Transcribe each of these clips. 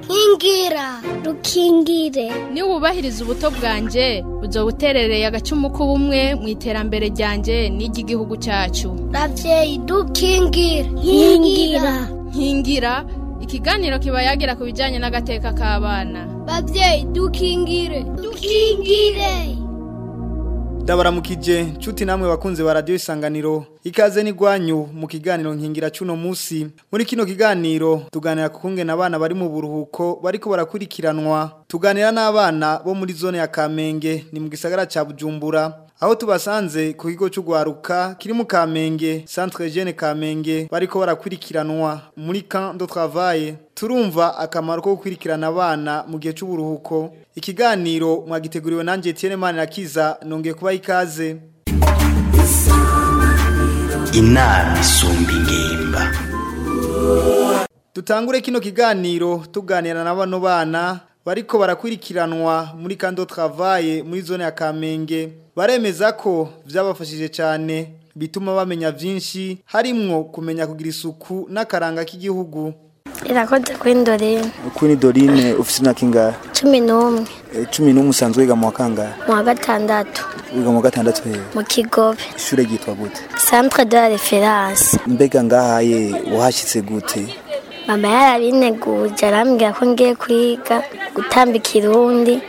nkingira rukingire niba wubahiriza ubuto bwanjye uzo buterereye agacumu k'ubumwe mu iterambere ryanjye n'iry'igihugu cyacu ravyeyi dukingire nkingira nkingira ikiganiro kiba yagira ku bijyanye n'agateka k'abana bavyeyi dukingire dukingire ndabaramukije nshuti namwe bakunze ba radiyo isanganiro ikaze n'igwanyu mu kiganiro nkingira cy'uno munsi muri kino kiganiro tuganira ku kungena abana bari mu buruhuko bariko barakurikiranwa tuganira n'abana bo muri zone ya kamenge ni mu gisagara cya bujumbura aho tubasanze ku kigo cy'ugwaruka kiri mu kamenge centre jeune kamenge bariko barakurikiranwa muri camp de travail turumva akamaro ko gukurikirana abana mu gihe cy'uburuhuko ikiganiro mwagiteguriwe nanjye Etienne Manirakiza nongeye kuba ikaze inama isumba ingimba dutangure kino kiganiro tuganira na bano bana bariko barakurikiranwa muri kando travaye muri zone ya Kamenge baremeza ko vyabafashije cyane bituma bamenya vyinshi harimwo kumenya kugira isuku n'akaranga k'igihugu irakoze kwindorera Queen Dorine ufise imyaka ingahe cumi n'umwe Eh, cumi n'umwe usanzwe wiga mu wa kangahe mu wa gatandatu wiga mu wa gatandatu hehe mu kigobe ishure ryitwa gute centre de la reference mbega ngahaye wahashitse gute mama yarabineguje arambwira ko ngiye kwiga gutamba ikirundi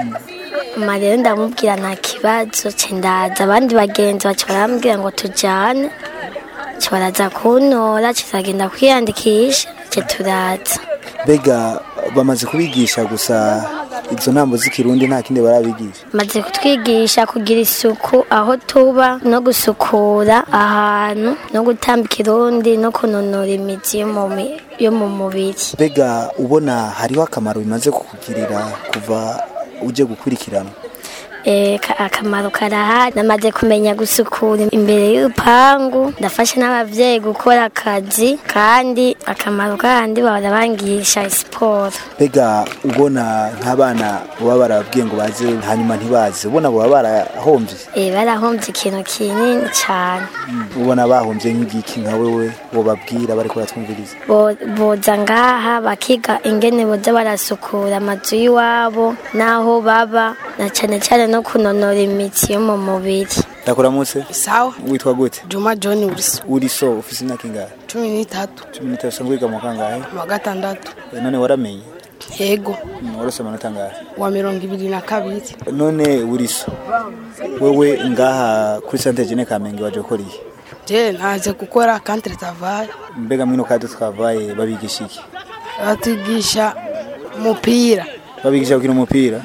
mama rero ndamubwira nta kibazo ce ndaza abandi bagenzi baca barambwira ngo tujane ce baraza kuntora cizagenda kwiyandikisha ce turaza mbega bamaze kubigisha gusa izo ntambo z'ikirundi nta kindi barabigisha maze kutwigisha kugira isuku aho tuba no gusukura ahantu no gutamba ikirundi no kunonora imitsi yo mu mi- yo mu mubiri mbega ubona hariho akamaro bimaze kukugirira kuva uje gukurikirana Eh, ka- akamaro karahari namaze kumenya gusukura imbere y'urupangu ndafasha n'abavyeyi gukora akazi kandi akamaro kandi bahora bangisha siporo mbega ubona nk'abana baba barababwiye ngo baze hanyuma ntibaze ubona baba barahomvye Eh, barahomvye ikintu kinini cane ubona bahomvye nk'igiki nka wewe wobabwira bariko baratwumviriza Bo- boza ngaha bakiga ingene boza barasukura amazu y'iwabo n'aho baba na cane cane no kunonora imitsi yo mu mubiri ndakuramutse sawa witwa gute juma john uriso uri so ufise imyaka ingahe cumi n'itatu cumi n'itatu usanzwe wiga mu kangahe mu wa gatandatu Eh, none waramenye yego Mm, warose amanota angahe wa mirongo ibiri na kabiri none uri so wewe ngaha kuri sante jene kamenge waje gukora iki je naje gukora kantere travaye mbega mwino kadi twavaye babigisha iki batwigisha umupira babigisha gukina umupira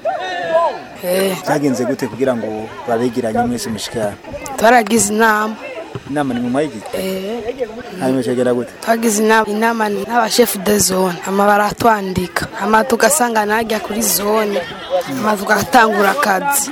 Eh, byagenze gute kugira ngo babegiranye mwese mushikana twaragize inama inama ni muma y'igiti Eh, hanyuma cyagera gute twagize inama inama n'abashefu de zone hama baratwandika hama tugasanga najya kuri zone hama tugatangura akazi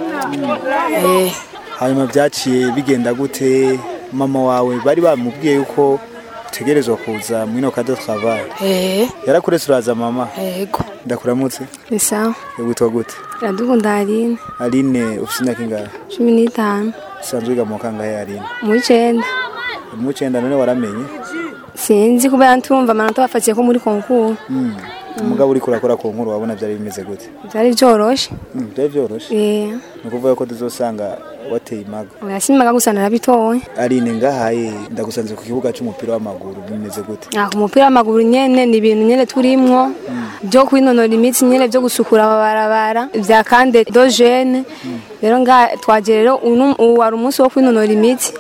Eh, hanyuma byaciye bigenda gute mama wawe bari bamubwiye yuko utegerezwa kuza mwino kadi twavaye eh, yarakuretse uraza mama yego ndakuramutse ni sawa witwa gute iradukunda aline aline ufise imyaka ingahe cumi n'itanu usanzwe wiga mu kangahe aline mu w'icenda mu w'icenda none waramenye sinzi kubera ntumva amanota bafatiye ko muri konkuru Mm. umugabo uriko urakora ku nkuru wabona byari bimeze gute byari byoroshe Mm, byari byoroshe Eh, ni ukuvuga ko tuzosanga wateye imago yasimaga gusa narabitoye aline ngahaye ndagusanze ku kibuga cy'umupira w'amaguru bimeze gute Ah, ku mupira w'amaguru nyene ni ibintu nyene turimwo byo kwinonora imitsi nyene byo gusukura amabarabara vya kande do jene rero nga twaje rero uno ubu wari umunsi wo kwinonora imitsi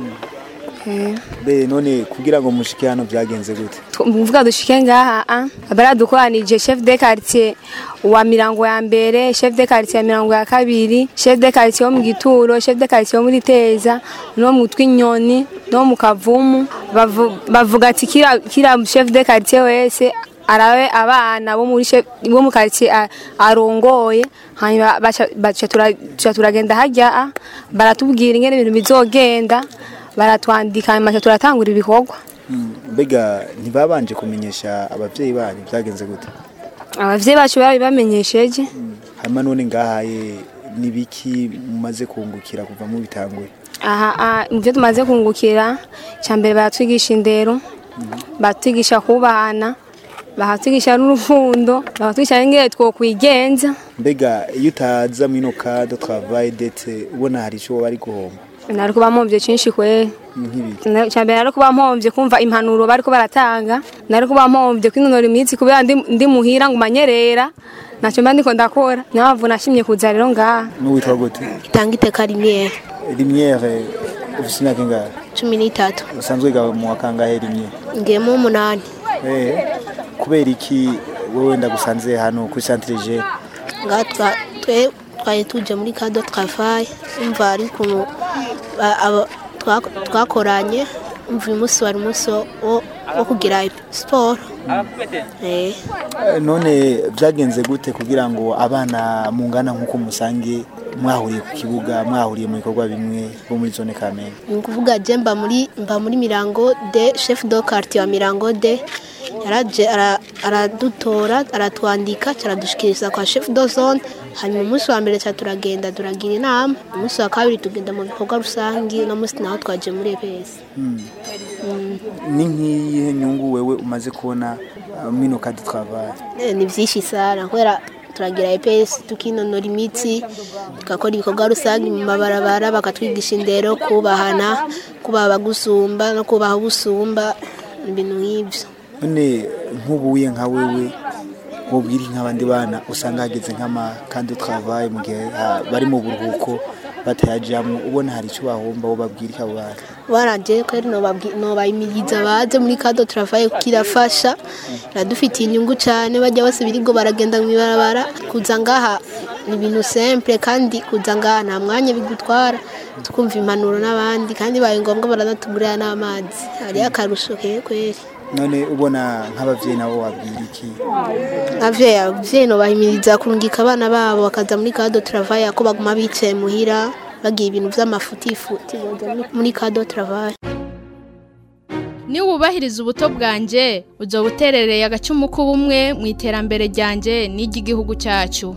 Eh, be none kugira ngo mushike hano byagenze gute tu- mvuga dushike ngaha ah, baradukoranije chef de quartier wa mirango ya mbere chef de quartier ya mirango ya kabiri chef de quartier wo mu gituro chef de quartier wo muri teza no mu twinyoni no mu kavumu Bavu- bavuga ati kira, kira chef de quartier wese arabe abana bo muri chef- bo mu quartier a- arongoye hanyuma baca baca tura- tuca turagenda hajya ah, baratubwira ingene ibintu bizogenda baratwandika hanyuma tuca turatangura ibikorwa Mm, mbega ntibabanje kumenyesha abavyeyi banyu byagenze gute abavyeyi bacu babibamenyesheje hanyuma none ngahaye nibiki mumaze kungukira kuva mu bitanguye aha aha, mu byo tumaze kungukira cya mbere baratwigisha indero batwigisha kubana bakatwigisha n'urukundo bakatwigisha n'ingene twokwigenza mbega iyo utaza mwino kado travaye dete ubona hari ico bari guhomba nari kuba mpomvye cinshi kwera nk'ibiki Na- icambere nari kuba mpomvye kumva impanuro bariko baratanga nari kuba mpomvye kwinonora imitsi kubera ndi, ndi muhira ngo manyerera naco mba ndiko ndakora niyo mpamvu nashimye kuza rero ngaha n'uwitwa gute itanga iteka rimwe rimyere ufise imyaka ingahe cumi n'itatu usanzwe wiga mu wa kangahe rimyere ngiyemo umunani eh kubera iki wowe ndagusanze hano kuri centre jeune ngaha twa- twe twari tuje muri kado travaye umva ari ukuntu ba- abo- twa- twakoranye umva uyu munsi wari umunsi wo- wo wo kugira siporo Eh, Eh, none byagenze gute kugira ngo abana mungana nk'uko musange mwahuriye ku kibuga mwahuriye mu bikorwa bimwe bo muri zone kamenge ni ukuvuga je mba muri mba muri mirango de chef de quartier wa mirango de yaraje ara- aradutora aratwandika aradushikiriza kwa chef de zone hanyuma umunsi wa mbere ca turagenda turagira inama umunsi wa kabiri tugenda mu bikorwa rusangi uno munsi naho twaje muri EPS ni nk'iyihe nyungu wewe umaze kubona uh, mwino kadi travaye Eh, ni vyinshi sana kubera turagira EPS tukinonora imitsi tugakora ibikorwa rusange mu mabarabara bakatwigisha indero kubahana kubaha abagusumba no kubaha ubusumba ibintu nk'ivyo none nk'ubuye nka wewe wobwira nk'abandi bana usanga hageze nk'amakandi travaye mu gihe ah, bari mu buruhuko batayajamwo ubona hari icyo bahomba wo babwira abo bana baraje kweri nobayimiriza baze muri kado travaye kuko irafasha iradufitiye inyungu cyane bajya bose birigo baragenda mu ibarabara kuza ngaha ni ibintu simple kandi kuza ngaha nta mwanya bigutwara tukumva impanuro n'abandi kandi bibaye ngombwa baranatugurira n'amazi hariyo akarusho ke kweri none ubona nk'abavyeyi nabo wabwira iki abavyeyi abavyeyi nobahimiriza kurungika abana babo bakaza muri kado travaye ko baguma bicaye muhira bagiye ibintu vy'amafutifuti boza muri- muri kado travaye niwubahiriza ubuto bwanje uzoba uterereye agacumu k'ubumwe mu iterambere ryanje n'iry'igihugu cyacu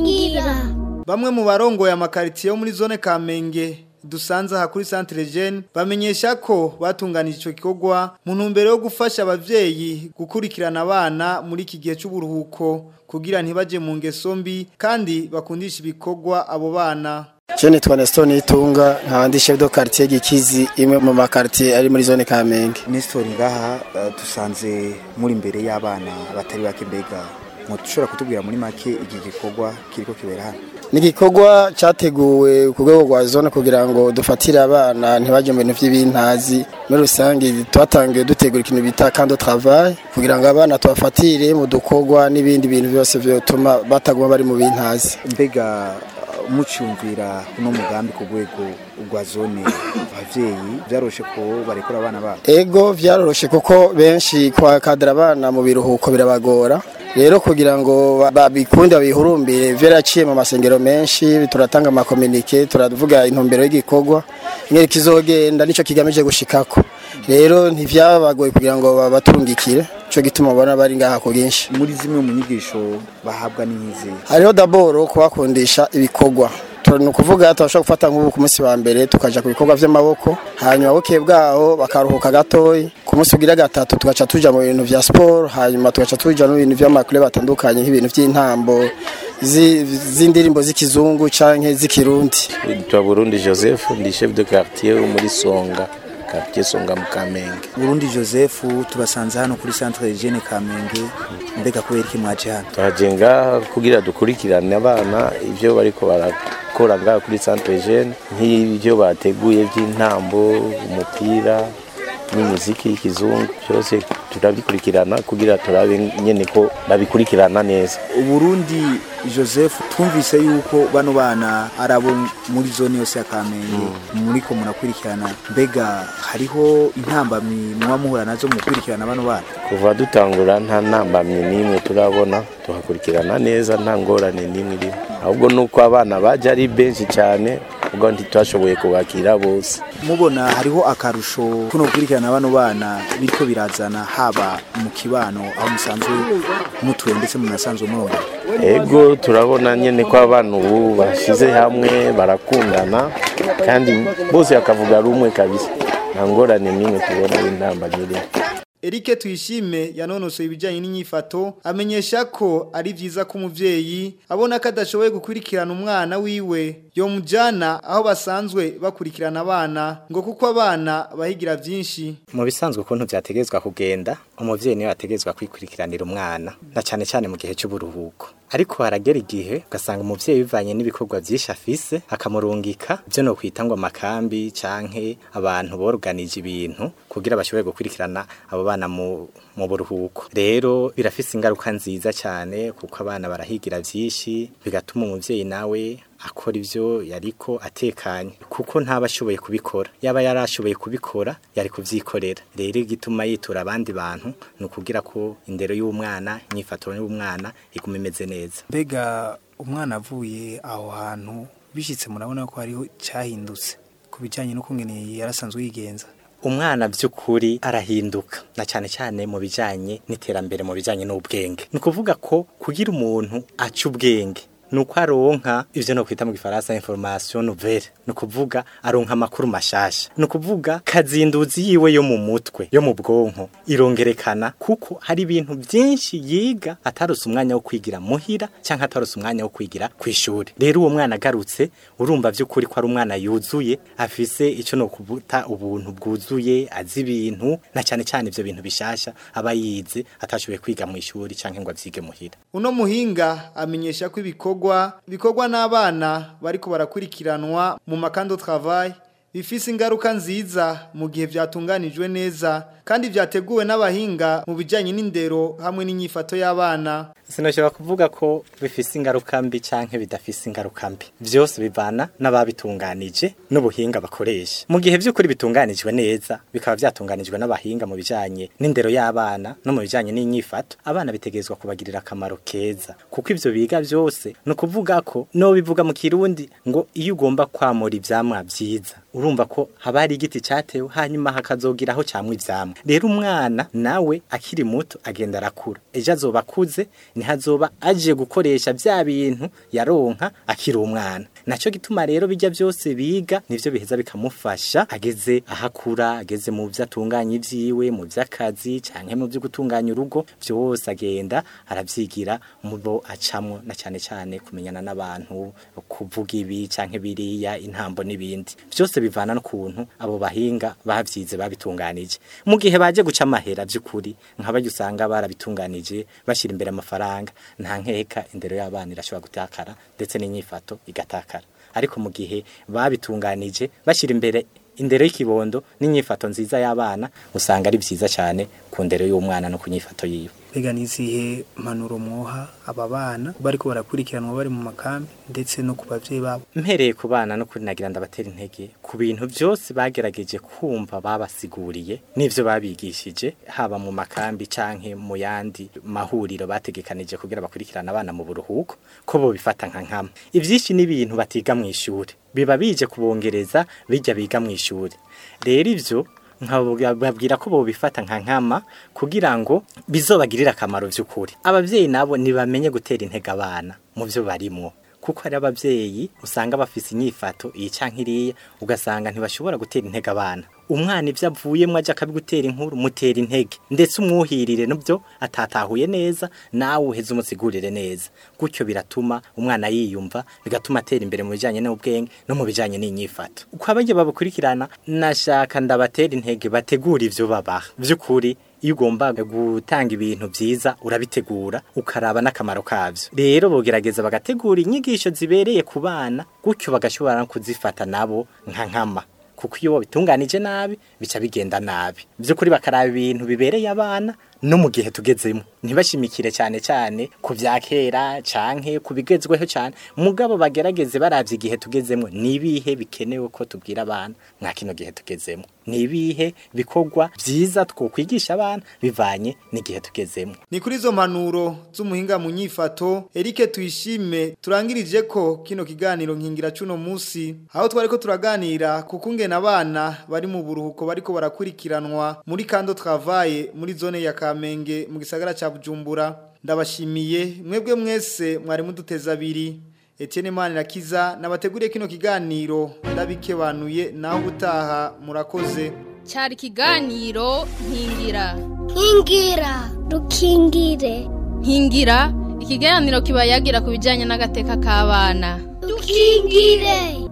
Bamwe mu barongoye amakaritiye yo muri zone Kamenge dusanze aha kuri Centre Jeune bamenyesha ko batunganije ico gikorwa mu ntumbero yo gufasha abavyeyi gukurikirana abana muri iki gihe c'uburuhuko kugira ntibaje mu ngeso mbi kandi bakundisha ibikorwa abo bana. Je nitwa Nestor Nitunga nkaba ndi chef de quartier Gikizi imwe mu makartier ari muri zone Kamenge. Nestor ngaha uh, dusanze muri imbere y'abana batari bake mbega mutushobora kutubwira muri make iki gikorwa kiriko kibera hano Ni igikorwa cyateguwe ku rwego rwa zone kugira ngo dufatire abana ntibaje mu bintu by'ibintazi muri rusange twatangiye dutegura ikintu bita kando travail kugira ngo abana tubafatire mu dukorwa n'ibindi bintu byose byotuma bataguma bari mu bintazi. mbega uh, mucyumvira uno mugambi ku rwego rwa zone abavyeyi byaroshe ko barekura abana babo Ego vyaroroshe kuko benshi kwa kadra abana mu biruhuko birabagora. Rero kugira ngo ba- babikunde babihurumbire vyaraciye mu masengero menshi turatanga amakomunike turavuga intumbero y'igikorwa ingene kizogenda nico kigamije gushikako. Rero ntivyabagoye kugira ngo babatungikire ico gituma ubona bari ngaha ku bwinshi. muri zimwe mu nyigisho bahabwa n'inkizi Hariho daboro kubakundisha ibikorwa Tu- ni ukuvuga turashobora gufata nk'ubu ku munsi wa mbere tukaja ku bikorwa vy'amaboko hanyuma bukeye bwaho bakaruhuka gatoyi ku munsi ugira gatatu tugaca tuja mu bintu vya sport hanyuma tugaca tuja no mu bintu vy'amakure batandukanye nk'ibintu vy'intambo zi- z'indirimbo z'ikizungu canke z'ikirundi Nitwa Burundi Joseph ndi chef de quartier wo muri Songa quartier Songa mu Kamenge Burundi Joseph tubasanze hano kuri centre Jeune Kamenge mbega kubera iki mwaje hano twaje ngaha kugira dukurikirane abana ivyo bariko barakora ngaha kuri centre jeune nk'ivyo bateguye vy'intambo umupira n'imiziki y'ikizungu byose turabikurikirana kugira turabe nyene ko babikurikirana neza Burundi Joseph twumvise yuko bano bana arabo muri zone yose ya Kamenge muri ko murakurikirana mbega hariho intambamyi muba muhura nazo mu gukurikirana bano bana kuva dutangura nta ntambamye n'imwe turabona tuhakurikirana neza nta ngorane n'imwe irimo ahubwo nuko abana baje ari benshi cyane ubwo ntitwashoboye kubakira bose mubona hariho akarusho kuno gukurikirana bano bana bityo birazana haba mu kibano aho musanzwe mutuye ndetse munasanzwe murongo ego turabona nyine ko abana ubu bashyize hamwe barakundana kandi bose bakavuga rumwe kabisa nta ngorane n'imwe tubona y'intambamyi irimo Eric Tuyishime yanonosoye ibijyanye n'inyifato amenyesha ko ari byiza ko umuvyeyi abona ko adashoboye gukurikirana umwana wiwe yo mujana aho basanzwe bakurikirana abana ngo kuko abana bahigira byinshi mu bisanzwe ukuntu byategezwa kugenda umuvyeyi niwe ategezwa kwikurikiranira umwana na cyane cyane mu gihe cy'uburuhuko ariko haragera igihe ugasanga umuvyeyi bivanye n'ibikorwa byinshi afise akamurungika byo no kwita ngo amakambi canke abantu boruganije ibintu kugira bashobore gukurikirana abo bana mu mu buruhuko rero birafise ingaruka nziza cyane kuko abana barahigira byinshi bigatuma umuvyeyi nawe akora ivyo yariko atekanye kuko ntaba ashoboye kubikora yaba yarashoboye kubikora yari kuvyikorera rero igituma yitura abandi bantu ni ukugira ko indero y'umwana inyifato y'umwana iguma imeze neza mbega umwana avuye aho hantu bishyitse murabona ko hariho cyahindutse ku bijyanye n'ukungene yarasanzwe yigenza umwana by'ukuri arahinduka na cyane cyane mu bijyanye n'iterambere mu bijyanye n'ubwenge ni ukuvuga ko kugira umuntu aca ubwenge nuko aronka ivyo no kwita mu gifaransa information nouvelle no kuvuga aronka amakuru mashasha no kuvuga kazinduzi yiwe yo mu mutwe yo mu bwonko irongerekana kuko hari ibintu byinshi yiga atarose umwanya wo kwigira muhira canke atarose umwanya wo kwigira kwishuri rero uwo mwana agarutse urumva vy'ukuri ko ari umwana yuzuye afise ico no kubuta ubuntu bwuzuye azi ibintu na cyane cyane ivyo bintu bishasha aba yize atashoboye kwiga mu ishuri canke ngo avyige muhira uno muhinga amenyesha ko ibikorwa bikorwa n'abana bariko barakurikiranwa mu makando travail bifise ingaruka nziza mu gihe byatunganijwe neza kandi byateguwe n'abahinga mu bijyanye n'indero hamwe n'inyifato y'abana sinashobora kuvuga ko bifise ingaruka mbi canke bidafise ingaruka mbi vyose bivana n'ababitunganije n'ubuhinga bakoresha mu gihe vy'ukuri bitunganijwe neza bikaba vyatunganijwe n'abahinga mu bijanye n'indero y'abana no mu bijanye n'inyifato abana bitegezwa kubagirira akamaro keza kuko ivyo biga vyose ni ukuvuga ko no bivuga mu kirundi ngo iyo ugomba kwamura ivyamwa vyiza urumva ko haba hari igiti cyatewe hanyuma hakazogira aho cyamwa ivyamwa rero umwana nawe akiri muto agenda arakura ejo azoba akuze niho azoba aje gukoresha bya bintu yaronka akiri umwana nacyo gituma rero bijya byose biga nivyo biheza bikamufasha ageze ahakura ageze mu byo atunganya ivyiwe mu by'akazi canke mu byo gutunganya urugo byose agenda aravyigira mu bo acamwo na cyane cyane kumenyana n'abantu kuvuga ibi canke biriya intambo n'ibindi byose bivana n'ukuntu abo bahinga bavyize babitunganije mu gihe baje guca amahera by'ukuri nk'abaryo usanga barabitunganije bashyira imbere amafaranga nta nkeka indero y'abana irashobora gutakara ndetse n'inyifato igatakara ariko mu gihe babitunganije bashyira imbere indero y'ikibondo n'inyifato nziza y'abana usanga ari byiza cyane ku ndero y'umwana no ku nyifato yiwe mbega n'izihe mpanuro mwoha aba bana bariko barakurikiranwa bari mu makambi ndetse no ku bavyeyi babo mpereye ku bana no kuri nagira ndabatera intege ku bintu byose bagerageje kumva babasiguriye n'ivyo babigishije haba mu makambi canke mu yandi mahuriro bategekanije kugira bakurikirana abana mu buruhuko ko bo bifata nka nkama ivyinshi n'ibintu batiga mu ishuri biba bije kubongereza bijya biga mu ishuri rero ivyo nkababwira ko bobifata nka nkama kugira ngo bizobagirire akamaro by'ukuri abavyeyi nabo ntibamenye gutera intege abana mu byo barimwo kuko hari abavyeyi usanga bafise inyifato iyi canke iriya ugasanga ntibashobora gutera intege abana umwana ivyo avuyemwo aje akabigutera inkuru mutera intege ndetse umwuhirire nubyo atatahuye neza nawe uheze umusigurire neza gutyo biratuma umwana yiyumva bigatuma atera imbere mu bijanye n'ubwenge no mu bijanye n'inyifato uko abajya babukurikirana nashaka ndabatera intege bategura ivyo babaha by'ukuri iyo ugomba gutanga ibintu byiza urabitegura ukaraba n'akamaro kavyo rero bogerageza bagategura inyigisho zibereye ku bana gutyo bagashobora no kuzifata nabo nka nkama kuko iyo bitunganije nabi bica bigenda nabi by'ukuri bakaraba ibintu bibereye abana no mu gihe tugezemo ntibashimikire cyane cyane ku bya kera canke ku bigezweho cyane mugabo bagerageze baravye igihe tugezemo nibihe bikenewe ko tubwira abana mwa kino gihe tugezemo nibihe bikorwa byiza twokwigisha abana bivanye n'igihe tugezemo ni kuri izo mpanuro z'umuhinga mu nyifato Eric tuyishime turangirije ko kino kiganiro nkingira cuno musi aho twari ko turaganira kuko ngena abana bari mu buruhuko bariko barakurikiranwa muri kando travaye muri zone ya Kamenge mu gisagara ca Bujumbura ndabashimiye mwebwe mwese mwari muduteza abiri Etienne Manirakiza nabateguriye kino kiganiro ndabikebanuye naho gutaha murakoze cyari ikiganiro nkingira nkingira dukingire nkingira ikiganiro kiba yagira ku bijyanye n'agateka k'abana dukingire